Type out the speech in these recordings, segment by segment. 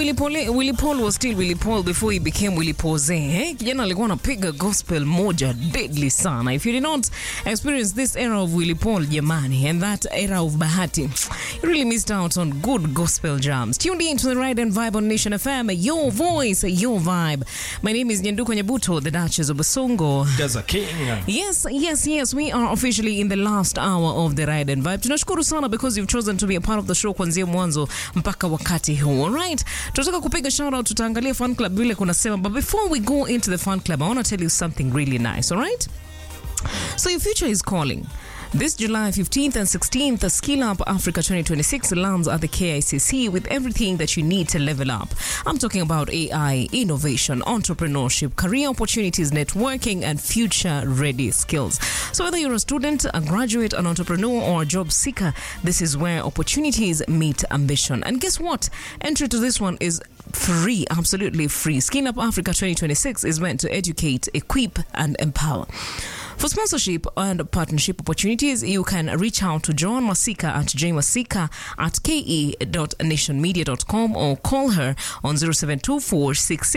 Willy Paul, Willy Paul was still Willy Paul before he became Willy Pose. Eh? Kijana alikuwa anapiga gospel moja deadly sana. If you did not experience this era of Willy Paul jamani and that era of Bahati, you really missed out on good gospel jams. Tuned in to the Ride and Vibe on Nation FM, your voice, your vibe. My name is Nyanduko Nyabuto, the Duchess of Basongo. Gaza King. Yes, yes, yes. We are officially in the last hour of the Ride and Vibe. Tunashukuru sana because you've chosen to be a part of the show kuanzia mwanzo mpaka wakati huu. Alright. Tunataka kupiga shout out, tutaangalia fan club vile kunasema, but before we go into the fan club, I want to tell you something really nice, alright? So your future is calling. This July 15th and 16th, Skill Up Africa 2026 lands at the KICC with everything that you need to level up. I'm talking about AI, innovation, entrepreneurship, career opportunities, networking, and future ready skills. So, whether you're a student, a graduate, an entrepreneur, or a job seeker, this is where opportunities meet ambition. And guess what? Entry to this one is free, absolutely free. Skill Up Africa 2026 is meant to educate, equip, and empower. For sponsorship and partnership opportunities, you can reach out to Joan Masika at jmasika at ke.nationmedia.com or call her on 0724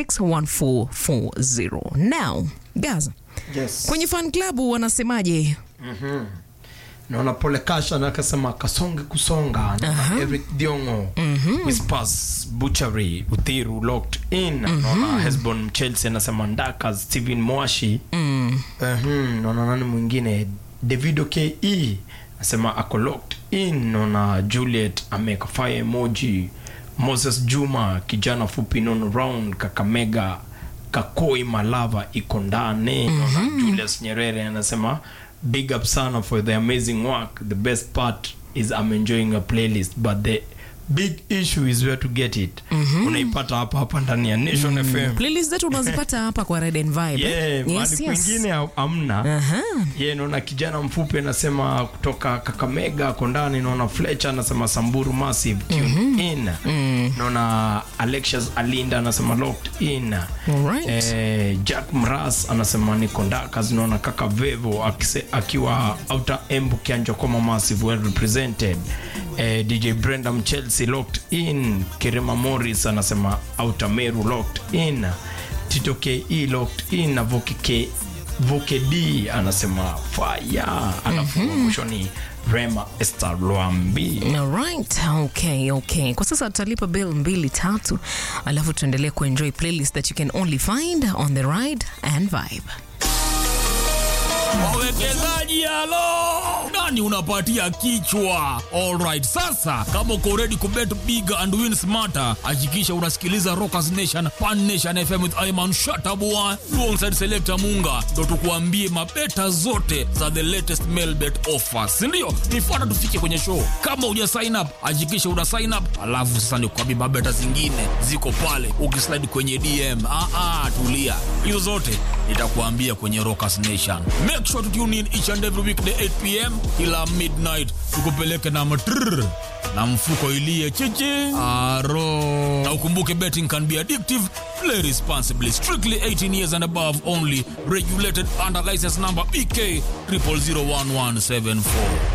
661440. Now, Gaza, Yes. kwenye fan club wanasemaje? naona pole kasha na akasema kasonge kusonga naona eric diongo whispers butchery uthiru locked in naona hesbon chelsea anasema ndaka steven mwashi Mhm, naona nani mwingine davido ke anasema ako locked in naona juliet ameka fire emoji moses juma kijana fupi non round kakamega kakoi malava iko ndani naona julius nyerere anasema big up sana for the amazing work the best part is i'm enjoying a playlist but the big issue is where to get it unaipata hapa hapa ndani ya nation fm Playlist zetu unazipata hapa kwa Red and Vibe. yeah, eh? mahali kwingine ha- hamna Aha. ye naona kijana mfupi anasema kutoka kakamega kondani naona fletcher anasema samburu massive tune in naona alexius alinda anasema locked in Alright. eh, jack mras anasema niko ndakas naona kaka vevo akise, akiwa outer embu kianjokoma massive well represented eh, dj brenda mchelsea locked in kirema morris anasema outer meru locked in tito ke locked in na voke K- voke d anasema fire alafu mwisho ni rema esther lwambi Alright, okay, okay. Kwa sasa tutalipa bill mbili tatu, alafu tuendelee kuenjoy playlist that you can only find on the ride and vibe. wawekezaji halo nani unapatia kichwa alright sasa kama uko ready kubet big and win smarter hakikisha unasikiliza rockers nation pan nation fm with iman shatabua alongside selector munga ndo tukuambie mabeta zote za the latest mailbet offers sindio nifuata tufike kwenye show kama uja sign up hakikisha una sign up alafu sasa nikuambie mabeta zingine ziko pale ukislide kwenye dm ah, ah, tulia hizo zote nitakuambia kwenye rockers nation make sure to tune in each and every weekday 8 pm kila midnight tukupeleke na matrrr na mfuko ilie chichi aro na ukumbuke betting can be addictive play responsibly strictly 18 years and above only regulated under license number bk 00011774